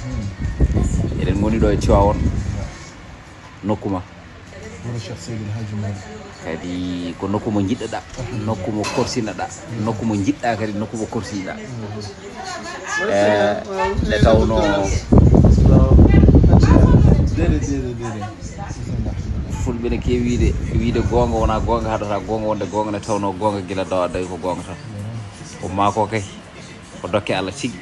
eɗen goni ɗo e tiwawon nokkuma wuro cheikh seydil haji malik kadi ko nokku mo jiɗɗaɗa nokku mo korsinaɗa nokku mo jiɗɗa kadi nokku mo korsiɗa e nde tawno dede dede dede bisimillah fulɓe ne kewi wiide wiide gonga wona gonga haɗata gonga wonde gonga nde tawno gonga guila dawa dawi ko gonga tan ko mako kay ko dokke allah tigui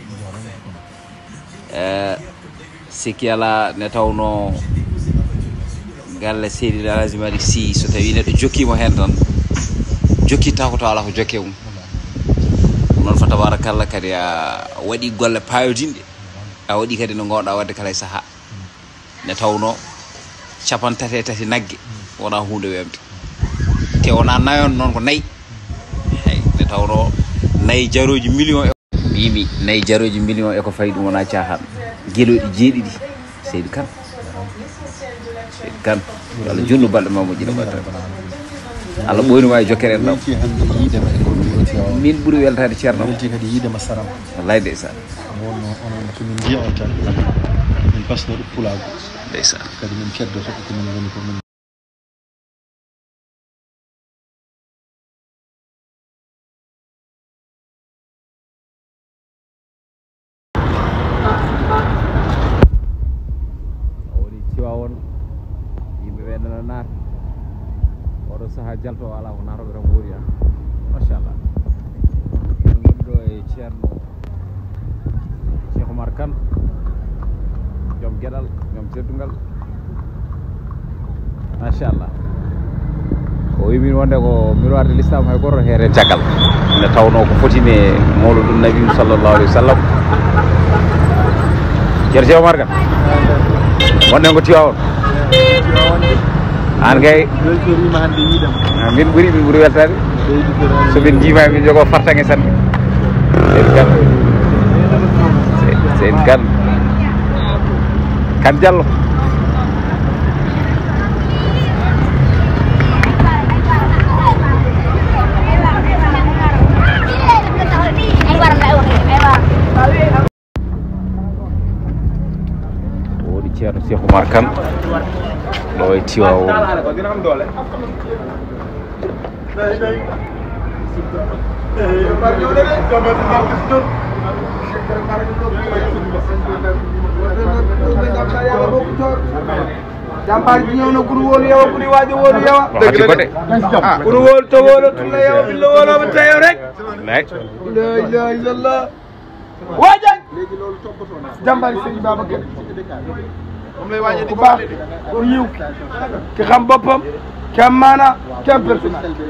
e sikki ala ne tawno galle seydi alhaji malik sy so tawi neɗɗo jokkimo hen tan jokkitta ko taw ala ko jokke mum ɗum noon fa tabarakallah kadi a waɗi golle payodinɗe a waɗi kadi no gowɗa wadde kala e saaha nde tawno capan tati e tati naggue wona hunde wemde te wona nayon noon ko nayyi eyyi nde tawno nayyi jaroji million e mbimi nayyi jaroji million eko fayi ɗum wona cahan gueloɗi jeeɗiɗi seydi kane seydi kane yo allah junnu balɗe ma moƴƴina batta allah ɓoyni wawi jokkere en ɗam welti hande yiidema e goɗɗo wuro tiwawa min ɓuuri weltade ceerno welti kadi yiidema saram wallay ndeysan wonno onon komin jiya on tan min pasno ɗo pulago ndeysan kadi min keddoto ko min goni ko min o woni tiwawon yimɓe ɓe nana naata oɗo saaha jalto ala ko natoɓe tan goori ha machallah en goni ɗo e ceerno cheikh oumar kane joom gueɗal joom teddugal machallah o wimin wonde ko miroir de l'islam hay goto heere caggal nde tawno ko fotine mawluɗum nabi sallllahu alayhi wa sallam ceerno cheikh oumar kane wonɗen ko tiwawon an kay weltorima hande yiidema ah, min ɓuuri min ɓuuri weltade ɓeydi ko somin jiima min jogo fartange sanne seydi kan seydi kan kan diallo o woni ceerno cheikh oumar kane ɗo e tiwawon jambaar ji ñëw na guru wóolu yow guri waajo wóolu yow waxati ko de guru wóolu to wóolu tulla yow billa wóoloo ba tayow rek lay la ilaha illallah waajal jambaar yi sëñ Babacar ku baax ku yiw ki xam boppam ki am maana ki am personnalité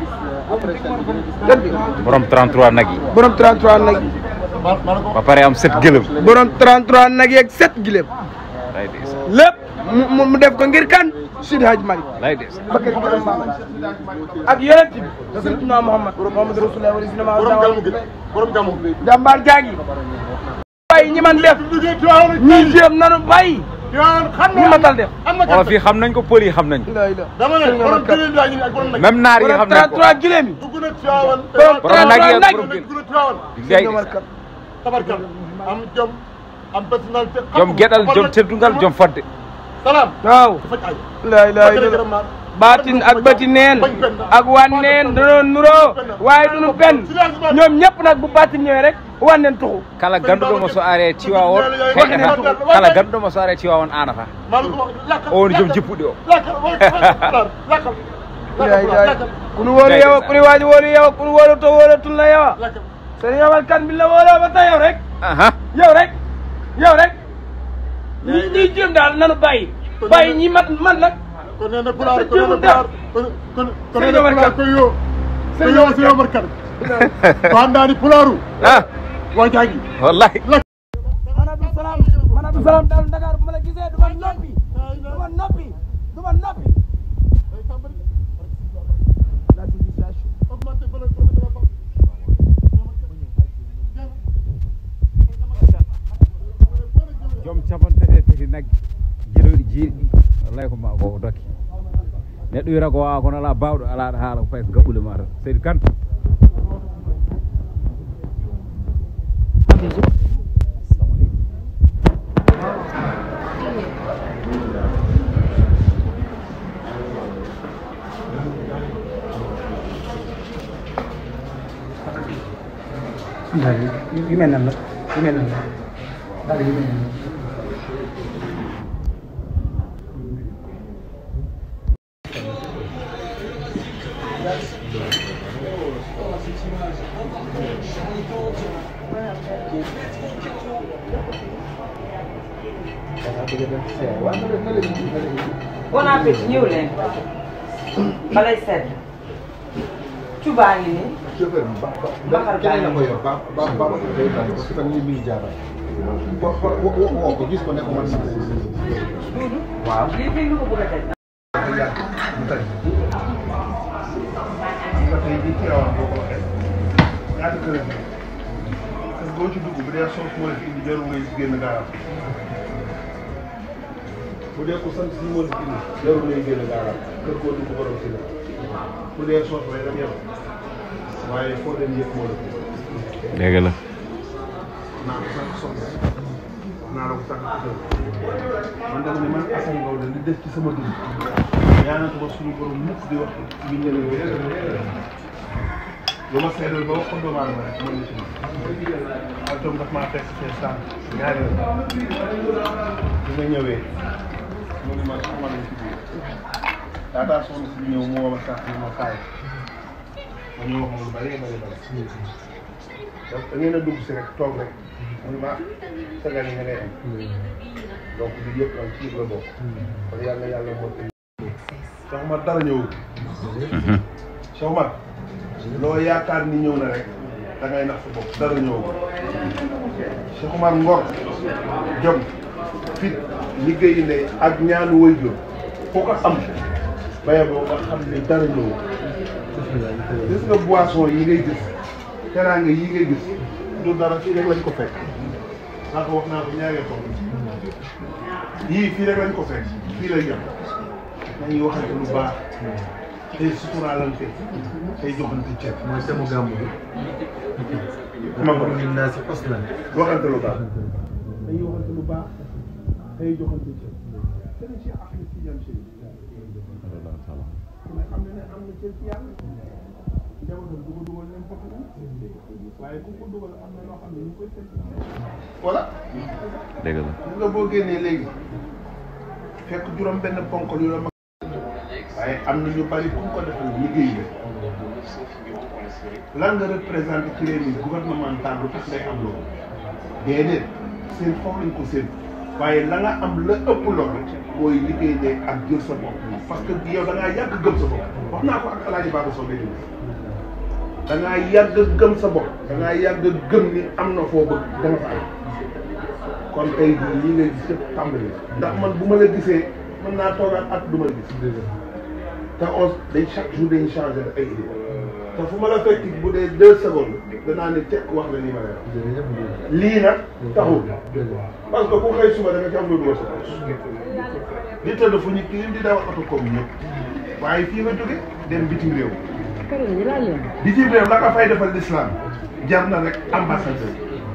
dëgg borom 33 nag yi borom 33 nag yi ba pare am set gëlëm borom 33 nag yeeg 7 gileem lay des lépp mu mu- mu def ko ngir kan Sidi Hadj Malick lay des Bakar Gërëm Maama ak yonent bi Seydina Muhammad Muhammad Rasulullah wala sinama borom gamu jàmbaar jaagi bàyyi ñi man def ñi jéem nanu bàyyi ñi matal def wala fii xam nañ ko pël yi xam nañ ko la ila dama ne borom gëléem yaa ngi nii ak borom nag même naar yi borom xam nañ ko 33 gileem yi dugg na Tiwaawan borom borom nag yi 33 ak nag borom gël dugg na Tiwaawan lay Omar des Kane tabarkal am jom am personnalité jom geɗal jom teddungal jom fadde salaam waaw faj ay la ilaha illallah baatin ak bati neen ak wan neen danoo nuroo waaye duñu benn ñoom ñëpp nag bu baatin ñëwee rek wan neen tuxu kala ganduɗomo so are tiwawon heƴata kala ganduɗomo so are tiwawon anata maa la ko wax lakkal o woni joom jippuɗi o lakkal lakkal la ilaha kunu wóolu yow kunu waaji wóolu yow kunu wóolu to wóolu tun la yow lakkal sëñ Omar Kane bi la wóoloo ba tey yow rek aha yow rek yow rek ñi ñuy jéem daal nanu bàyyi bàyyi ñi mat man nag kon nee na pulaar Sa kon nee na jéem pulaar kon kon kon nee Sëñ na Omar pulaar Kane. koy yoo koy Sëñ yoo Omar Sëñ Omar Kane ko andaani pulaaru ah waa jaagi wallahi man Abdou Salam man Abdou Salam daal Dakar bu ma la gisee du ma noppi du ma noppi du ma noppi la civilisation augmenté valeur de la banque joom capantati e tati nagge jeɗoɗi jeeɗiɗi wallay ko ma ko dokke neɗɗo wiyata ko wawa kono ala bawɗo ala ɗo haala ko fayi ko gaɓɓule ma tan seydi kane daal yu yu mel nan la yu mel nan la daal yu mel nan la bon appétit ñëw leen balay sedd cubaa ngi nii chauffeur bi ba ba Bakar keneen la Ba. ko yor ba ba ba ba day bàyyi parce que tamit mi ngi jaaral. wa wa wa woo ko gis ko ne ko man si duudu waaw. lii fii lu ko bëgg a teg dafa yàgg mu tëj. nga tey jii ci rawam boo ko waxee ñaata kër la parce que boo ci dugg bu dee soos moo la fi indi jarul ngay génn gaaraam bu dee ko sant si moo la fi indi jarul ngay génn gaaraam kër koo dugg borom si la bu dee soos lay dem yow waaye foo dem yëpp moo la fi dégg la naa ko sànq soxna naa la ko sànq ci man dama ne man Assane Ngaw de li des ci sama dund ñaanatu ba suñu borom mukk di wax ñu ne la lu ma seedal ba wax ko doomu aadama rek mën na ci man ak doom daf maa fekk fee sànq ñaari yoon bi nga ñëwee mu ne ma soxna lañ ci biir laataa soxna si ñëw mu woo ma sànq ni ma kaay ma ñëw wax ma lu bari bari bari donc da ngeen a dugg si rek toog rek muy ma sagal yi nga ngay am donc lii yëpp nag ci la bokk kon yàlla yàlla moo koy Cheikh Omar dara ñëwul Cheikh Omar loo yaakaar ni ñëw na rek da ngay nax sa bopp dara ñëwul Cheikh Omar ngor jom fit liggéeyi ndey ak ñaanu waajur foo ko am baye boo nga xam ne dara ñëwul gis nga boisson yi ngay gis teraanga yi ngay gis du dara fii rek lañ ko fekk naa ko wax naa ko ñaaree ko yii fii rek lañ ko fekk fii lay yem nañuy waxante lu baax tey suturaalante tey joxante ceeb mooy semu gàmmu bi. ma ko min naa si xos na. waxante lu baax dañuy waxante lu baax tey joxante ceeb sëriñ Cheikh Ahmed Tidiane Chérif ku ne xam ne ne am na cër ci yàlla njabootam du ko dugal n'importe où waaye ku ko dugal am na loo xam ne ñu koy teg voilà dégg la gis nga boo génnee léegi fekk juróom benn ponkol yu la mag waaye am na ñu bari ku ko defal liggéey la lan nga représenté ci réew mi gouvernemental lu tax ngay am loolu déedéet seen foofu lañ ko seen waaye la nga am la ëpp loolu mooy liggéey ne ak jël sa bopp parce que yow da ngaa yàgg gëm sa bopp wax naa ko ak alaaji Baba Sow léegi da ngaa yàgg gëm sa bopp da ngaa yàgg gëm ni am na foo bëgg da nga fa am kon tey jii lii ngay gis yëpp tàmbali ndax man bu ma la gisee mën naa toogaat at du ma la gis te on day chaque jour dañuy changé ay idée te fu ma la fekk bu dee deux secondes danaa ne tekk wax la li ma lay wax lii nag taxul parce que ku xëy suba da nga ci am lu dugal sa poche di tëdd fu ñu kii di dawal oto comme ñëpp waaye fii nga jóge dem bitim réew bitim réew la nga fay defal l'islam jar na rek ambassadeur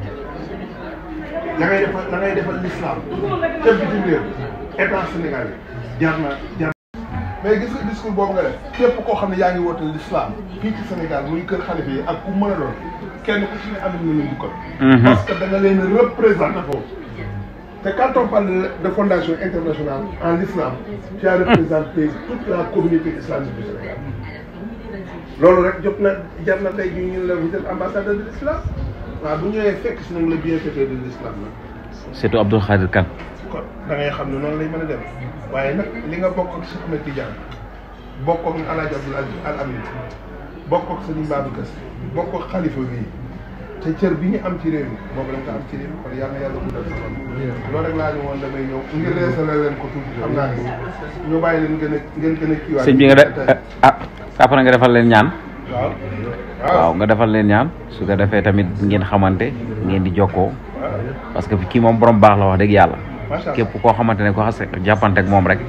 la ngay defal la ngay defal l'islam te bitim réew état sénégalais jar na jar mais gis nga discours boobu nga def képp koo xam ne yaa ngi woote l'islam fii ci Sénégal muy kër xalifa yi ak ku mën a doon kenn ku ci ne am na leen dukkal parce que da nga leen représenté foofu te quand on parle de fondation internationale en islam tu as représenté toute la communauté islamique du Sénégal loolu rek jot na jar na tey jii ñu la vous êtes ambassadeur de l'islam waaw bu ñëwee fekk si nag le bienfaiteur de l'islam nag surtout Abdou Khadir Kane kon da ngay xam ne noonu lay mën a dem waaye nag li nga bokk ak Cheikh Ahmed Tidiane bokk ak El Hadj Abdoul Aziz Al Amin bokk ak Serigne Babacar Sy bokk ak xalifa bii te cër bi ñu am ci réew mi boobu da nga ko am ci réew mi kon yàlla na yàlla guddal sa fan loolu rek laa ñu woon damay ñëw ngir reesale leen ko tuuti xam naa ni ñu bàyyi leen gën a ngeen gën a kiiwaat sëñ bi nga def ah après nga defal leen ñaan waaw waaw nga defal leen ñaan su ko defee tamit ngeen xamante ngeen di jokkoo parce que kii moom borom baax la wax dëgg yàlla macha allah képp koo xamante ne ko xas jàppante ak moom rek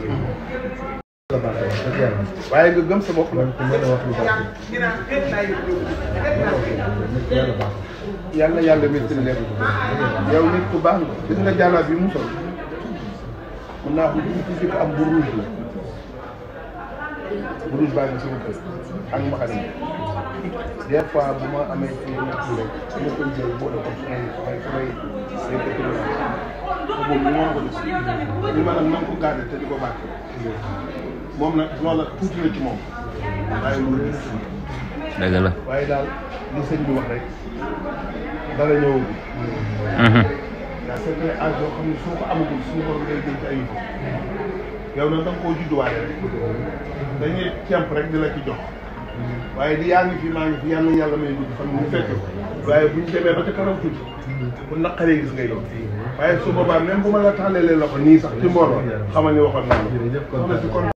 waaye nga gëm sa bopp nag ku mën a wax lu baax yàlla baax yàlla yàlla métti leen yow nit ku baax nga gis nga jàllaa bi mu sol mun naa ko ci jëkk am bu rouge la bu dul baa ngi sama kër ak mbaxane yi des fois bu ma amee ci ñett yi rek su ma koy jël boole ko samay samay samay ay dëkk yu baax te boobu lu ma ko def li ma nag na nga ko garder te di ko bàcc moom nag loola tuuti na ci moom waaye loolu gis dëgg la waaye daal li sëñ bi wax rek dara ñëwagul daa certains âge yoo xam ne soo ko amagul suñu borom day jël ci ay yëfu yow nag da nga koo judduwaale rek dañuy cemp rek di la ci jox waaye di yaa ngi fi maa ngi fi yàlla yàlla may dugg fan mu fekk ko waaye bu ñu demee ba ca kanam tuuti bu naqaree gis ngay doon waaye su boobaa même bu ma la tàllalee loxo nii sax ci mbooloo xamal ni waxoon naa la soxna si kon